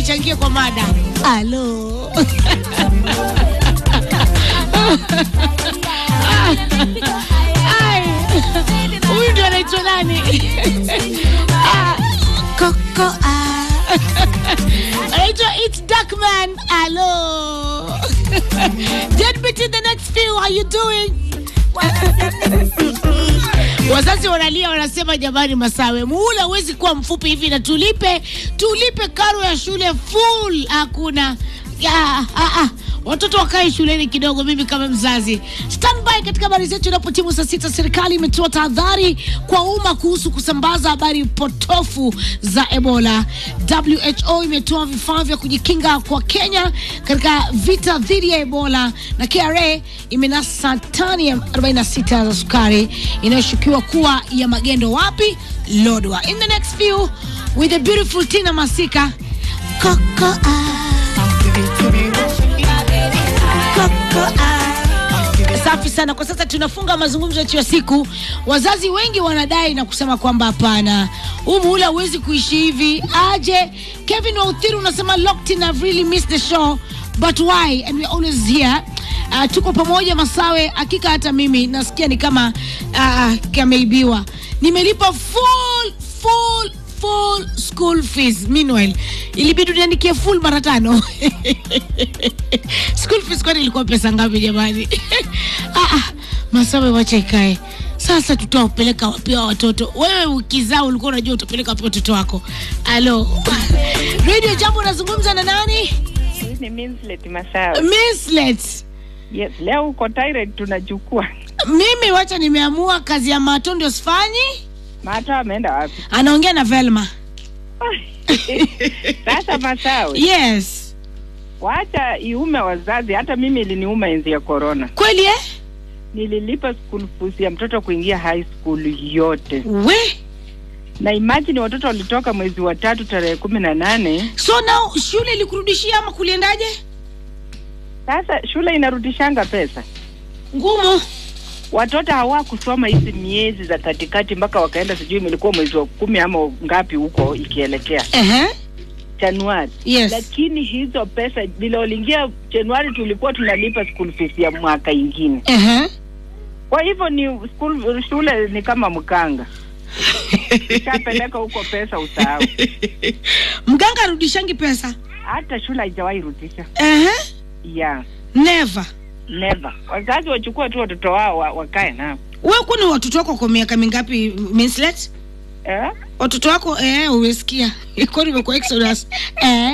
nichangie kwa mada. Halo. Ai, Huyu ndio anaitwa nani? Ah, Coco ah. Anaitwa It's Darkman. Halo. Get me to the next few. How you doing? Wazazi wanalia wanasema, jamani, Masawe, muhula huwezi kuwa mfupi hivi, na tulipe tulipe karo ya shule full. Hakuna ya, ah, ah. Watoto wakae shuleni kidogo. Mimi kama mzazi standby katika habari zetu. Inapotimu saa sita, serikali imetoa tahadhari kwa umma kuhusu kusambaza habari potofu za Ebola. WHO imetoa vifaa vya kujikinga kwa Kenya katika vita dhidi ya Ebola, na KRA imenasa tani ya 46 za sukari inayoshukiwa kuwa ya magendo. Wapi? Lodwa. In the next few with the beautiful Tina Masika Coco ah. Safi sana. Kwa sasa tunafunga mazungumzo yetu ya siku. Wazazi wengi wanadai na kusema kwamba hapana, huu muhula huwezi kuishi hivi. Aje Kevin Wauthiru unasema locked in, I've really missed the show but why and we're always here. Uh, tuko pamoja Masawe, hakika hata mimi nasikia ni kama uh, kameibiwa. Nimelipa full full full school fees. Meanwhile, ilibidi niandikie full mara tano. school fees kwani ilikuwa pesa ngapi jamani? ah, ah, Masawe wacha ikae. Sasa tutawapeleka wapi hao watoto? Wewe ukizaa ulikuwa unajua utapeleka wapi watoto wako? Alo. Radio Jambo unazungumza na nani? Hii ni Minslet Masawe. Minslet. Yes, leo uko Tyrant tunachukua. Mimi wacha nimeamua kazi ya mato ndio sifanyi. Mata ameenda wapi? Anaongea na Velma. Sasa Masawe, Yes. wacha iume wazazi. Hata mimi iliniuma enzi ya corona. Kweli eh? Nililipa school fees ya mtoto kuingia high school yote, We. na imagine watoto walitoka mwezi wa tatu tarehe kumi na nane. So now shule ilikurudishia ama kuliendaje? Sasa shule inarudishanga pesa, Ngumu. watoto hawakusoma hizi miezi za katikati mpaka wakaenda, sijui ilikuwa mwezi wa kumi ama ngapi huko ikielekea Ehe. Januari. Yes. lakini hizo pesa vile waliingia Januari tulikuwa tunalipa school fees ya mwaka ingine. Ehe. Kwa hivyo ni school, shule ni kama mkanga ishapeleka huko pesa usahau. Mganga arudishangi pesa. Hata shule haijawahi rudisha Ehe. yeah, Never. never. Wazazi wachukue tu watoto wao wa, wakae nao Wewe kwani watoto wako kwa miaka mingapi Minslet? eh? Watoto wako eh, umesikia. Kwani umekuwa Exodus. Eh.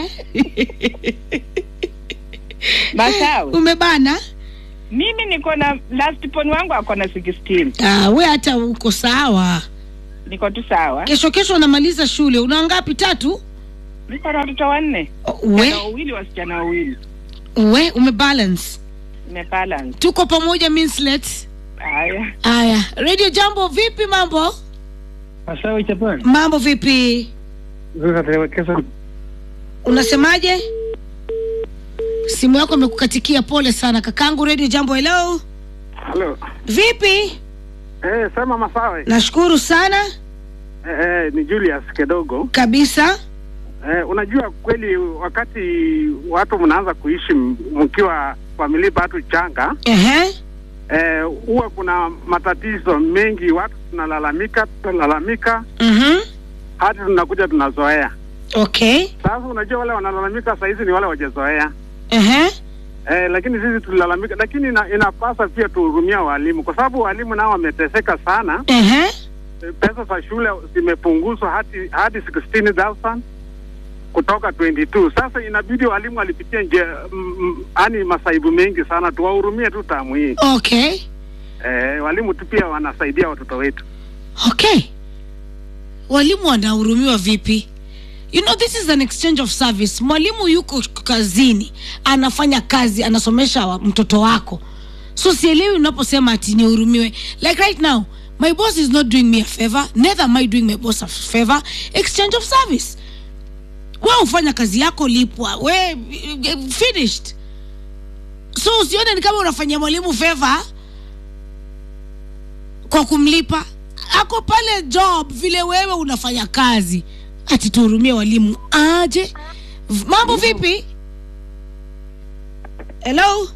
Masawe, Umebana? mimi niko na last pon wangu ako na 16 Ah, we hata uko sawa. niko tu sawa, Kesho kesho unamaliza shule. Una ngapi? Tatu? niko na watoto wanne, Oh, We, wasichana wawili, wasichana wawili, we umebalance. nimebalance. Tuko pamoja Minslet. Haya, Aya, Radio Jambo, vipi mambo? Masawe Japan. Mambo vipi? Sasa tuwekeza Unasemaje? Simu yako imekukatikia, pole sana kakangu. Radio Jambo, hello, Halo. vipi? Eh, sema Masawe. Nashukuru sana Eh, eh, ni Julius Kedogo. kabisa. Eh, unajua kweli wakati watu mnaanza kuishi m- mkiwa familia bado changa, Ehe, eh, huwa kuna matatizo mengi, watu tunalalamika, tunalalamika mhm, hadi tunakuja tunazoea. okay, Sasa unajua wale wanalalamika saa hizi ni wale wajezoea. ehe, Eh, lakini sisi tulilalamika, lakini ina, inapasa pia tuhurumia walimu kwa sababu walimu nao wameteseka sana. ehe, Eh, pesa za shule zimepunguzwa hadi hadi 16,000 kutoka 22. Sasa inabidi walimu walipitia nje yani masaibu mengi sana, tuwahurumie tu tamu hii. okay, Eh, walimu tu pia wanasaidia watoto wetu. okay. Walimu wanahurumiwa vipi? You know this is an exchange of service. Mwalimu yuko kazini, anafanya kazi, anasomesha wa- mtoto wako, so sielewi unaposema ati nihurumiwe. Like right now my boss is not doing me a favor, neither am I doing my boss a favor. Exchange of service. We ufanya kazi yako, lipwa, we eh, finished. So usione ni kama unafanyia mwalimu favor kwa kumlipa ako pale job vile wewe unafanya kazi ati tuhurumie walimu aje V- mambo vipi hello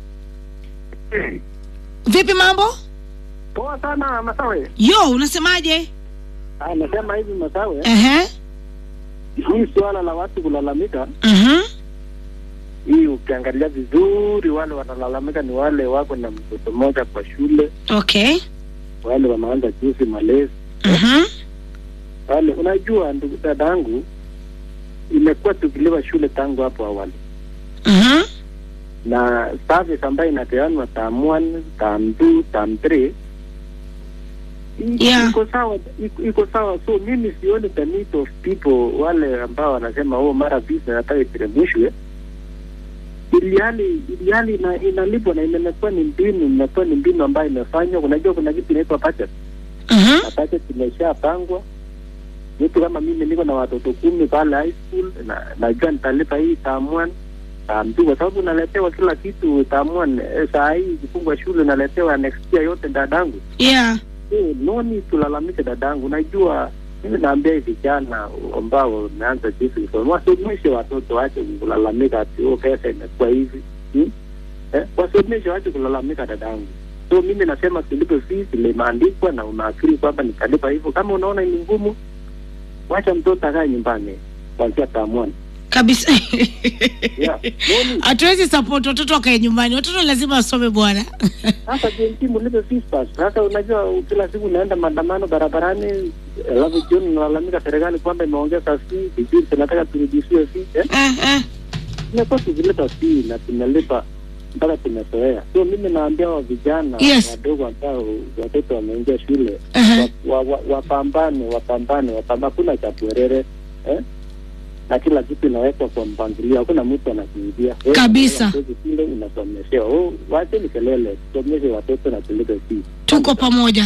vipi mambo Poa sana Masawe. yo unasemaje Ah, nasema hivi Masawe, Ehe. hii suala la watu kulalamika, Mhm. hii ukiangalia vizuri, wale wanalalamika ni wale wako na mtoto mmoja kwa shule, okay wale wanaanza juzi malezi Mhm. wale. Unajua ndugu dadangu, imekuwa tukiliwa shule tangu hapo awali Mhm. na service ambayo inapeanwa term one, term two, term three i- Yeah. iko sawa iko, iko sawa so mimi sioni the need of people wale ambao wanasema oh mara visa nataka iteremshwe ilihali ilihali ina, inalipwa na imekuwa ni mbinu imekuwa ni mbinu ambayo imefanywa unajua kuna kitu inaitwa budget Mhm. na budget imeshapangwa mtu kama mimi niko na watoto kumi pale high school na najua nitalipa hii term one term two kwa sababu unaletewa kila kitu term one eh, saa hii ikifungwa shule unaletewa next year yote dadangu yeah Eh, no need tulalamike dadangu. Najua mimi naambia hivi vijana ambao umeanza jinsi kusoma, wasomeshe watoto, wache kulalamika ati oh, pesa imekuwa hivi hmm? eh, wasomeshe, wache kulalamika dadangu. So mimi nasema tulipe fees ile imeandikwa na unaakiri kwamba nitalipa hivyo. Kama unaona ni ngumu, wacha mtoto akae nyumbani kuanzia taamwani. kabisa Yeah. No need. hatuwezi support watoto wakae nyumbani watoto lazima wasome bwana Sasa JMT mlipe fees basi. Sasa unajua kila siku unaenda maandamano barabarani, alafu jioni unalalamika serikali kwamba imeongeza fee, sijui tunataka turudishiwe fee. Eh, Eh, eh. tumekuwa tukilipa fee na tumelipa mpaka tumezoea. So mimi naambia wa vijana Yes. wadogo ambao watoto wameingia shule Uh-huh. wa- wa- wa- wapambane, wapambane, wapambane. Hakuna cha bwerere eh? na kila kitu inawekwa kwa mpangilio, hakuna mtu anakimbia Wewe Kabisa. unatoka shule unasomeshewa. Oh, wacheni kelele, tusomeshe watoto na tulipe fee. tuko pamoja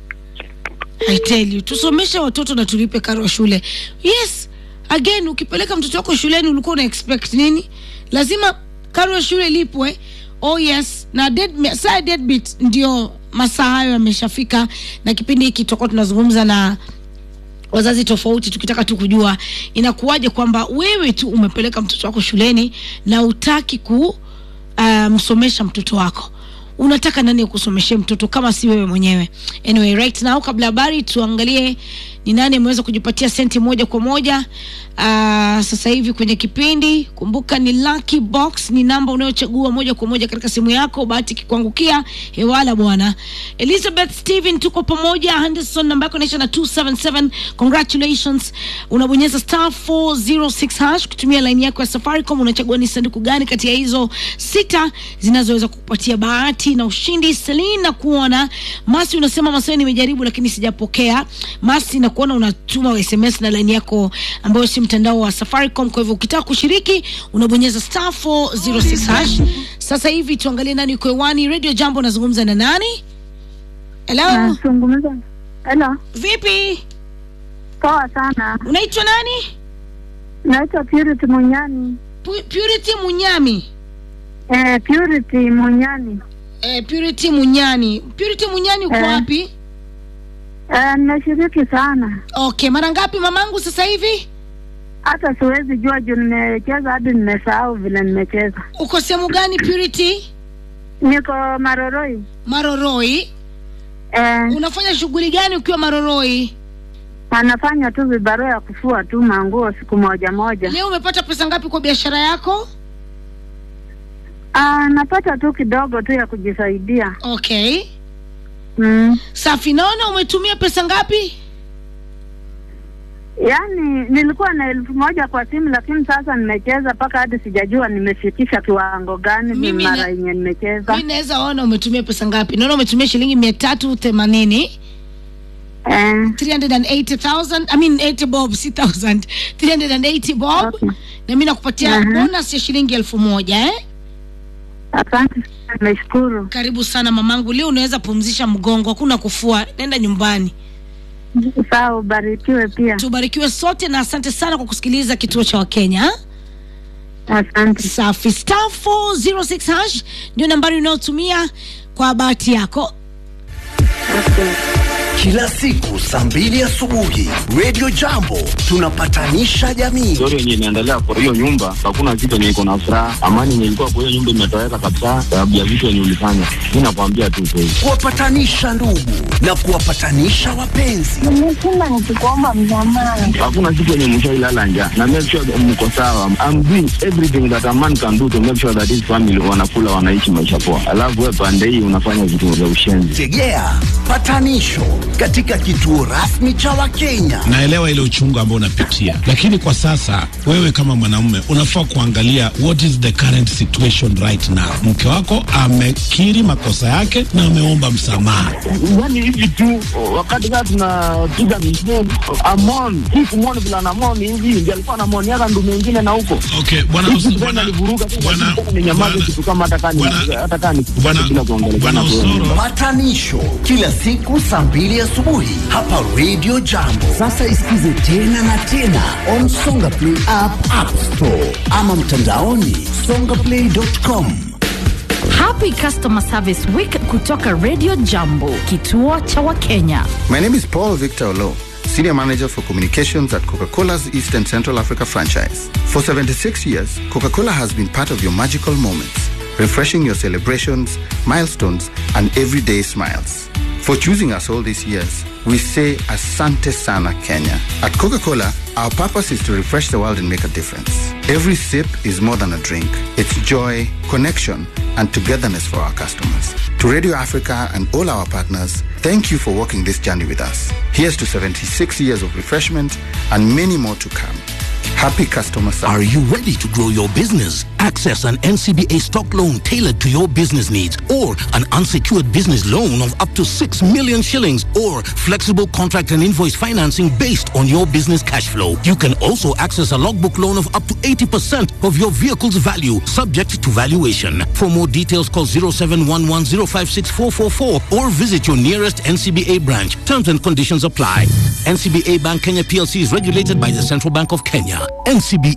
I tell you tusomeshe watoto na tulipe karo ya shule yes again ukipeleka mtoto wako shuleni ulikuwa una expect nini lazima karo ya shule lipwe oh yes na dead, saa ya deadbeat ndio masaa hayo yameshafika na kipindi hiki tutakuwa tunazungumza na wazazi tofauti tukitaka tu kujua inakuwaje kwamba wewe tu umepeleka mtoto wako shuleni na utaki ku uh, msomesha mtoto wako unataka nani akusomeshee mtoto kama si wewe mwenyewe anyway right now kabla habari tuangalie ni nani ameweza kujipatia senti moja kwa moja uh, sasa hivi kwenye kipindi kumbuka ni lucky box ni namba unayochagua moja kwa moja katika simu yako bahati ikikuangukia hewala bwana elizabeth steven tuko pamoja henderson namba yako inaisha na 277 congratulations unabonyeza star 406 hash kutumia laini yako ya safaricom unachagua ni sanduku gani kati ya hizo sita zinazoweza kukupatia bahati na ushindi selina kuona masi unasema masawe nimejaribu lakini sijapokea masi na kuona unatuma sms na laini yako ambayo si mtandao wa safaricom kwa hivyo ukitaka kushiriki unabonyeza star 406 hash sasa hivi tuangalie nani yuko hewani radio jambo unazungumza na nani hello Nazungumza. Hello, vipi poa sana. unaitwa nani Naitwa Purity Munyani. Pu- purity munyami Eh, Purity Munyani. eh, purity munyani purity munyani uko Eh. wapi Eh, nimeshiriki sana, okay mara ngapi mamangu sasa hivi hata siwezi jua juu nimecheza hadi nimesahau vile nimecheza. uko sehemu gani purity Niko Maroroi. maroroi Eh, unafanya shughuli gani ukiwa maroroi anafanya tu vibarua ya kufua tu manguo siku moja moja. leo umepata pesa ngapi kwa biashara yako Ah, napata tu kidogo tu ya kujisaidia. okay Mm. safi naona umetumia pesa ngapi Yaani nilikuwa na elfu moja kwa simu, lakini sasa nimecheza mpaka hadi sijajua nimefikisha kiwango gani Mimi mara na- yenye nimecheza. mi naweza ona umetumia pesa ngapi naona umetumia shilingi mia tatu themanini Eh, 380,000 I mean 80 bob si 1000 380 bob Okay. na mi nakupatia Mhm. bonus ya shilingi elfu moja eh? asante sana, nimeshukuru. karibu sana mamangu leo unaweza pumzisha mgongo hakuna kufua nenda nyumbani Sawa, ubarikiwe pia. tubarikiwe sote na asante sana kwa kusikiliza kituo cha wakenya ha? Asante. safi star 406 hash ndio nambari unayotumia kwa bahati yako Okay. kila siku saa mbili asubuhi Radio Jambo tunapatanisha jamii. story yenye inaendelea kwa hiyo nyumba, hakuna kitu yenye iko na furaha. Amani yenye ilikuwa kwa hiyo nyumba imetoweka kabisa, sababu ya vitu yenye ulifanya. Mi nakwambia tu kweli. kuwapatanisha ndugu na kuwapatanisha wapenzi. Nimeshinda nikikuomba msamaha. Hakuna kitu yenye mshailala njaa, na make sure that mko sawa. I'm doing everything that a man can do to make sure that his family wanakula, wanaishi maisha poa, alafu wewe pande hii unafanya vitu vya ushenzi. Tegea patanisho katika kituo rasmi cha Wakenya. naelewa ile uchungu ambao unapitia, lakini kwa sasa wewe kama mwanaume unafaa kuangalia what is the current situation right now. Mke wako amekiri makosa yake na ameomba msamaha. Yani hivi tu wakati kaa tunapiga misheni amon hii kumwoni vila namoni hivi ndio alikuwa namoni yaka ndu mengine na huko Okay, bwana Hizi Us- tena bwana alivuruga tena, bwana tena ninyamaze bwana- kitu kama hata kani bwana- hata kani bwana- bila kuongelea bwana Osoro Patanisho kila siku saa mbili asubuhi hapa Radio Jambo. Sasa isikize tena na tena on Songa Play app, App Store ama mtandaoni songaplay.com. Happy Customer Service Week kutoka Radio Jambo, kituo cha Wakenya. My name is Paul Victor Olo, Senior Manager for Communications at Coca Cola's East and Central Africa franchise. For 76 years, Coca Cola has been part of your magical moments, refreshing your celebrations, milestones, and everyday smiles. For choosing us all these years, we say Asante Sana Kenya. At Coca Cola, our purpose is to refresh the world and make a difference. Every sip is more than a drink, it's joy, connection, and togetherness for our customers. To Radio Africa and all our partners, thank you for walking this journey with us. Here's to 76 years of refreshment and many more to come. Happy customer service. Are you ready to grow your business? Access an NCBA stock loan tailored to your business needs or an unsecured business loan of up to 6 million shillings or flexible contract and invoice financing based on your business cash flow. You can also access a logbook loan of up to 80% of your vehicle's value subject to valuation. For more details call 0711056444 or visit your nearest NCBA branch. Terms and conditions apply. NCBA Bank Kenya PLC is regulated by the Central Bank of Kenya. NCBA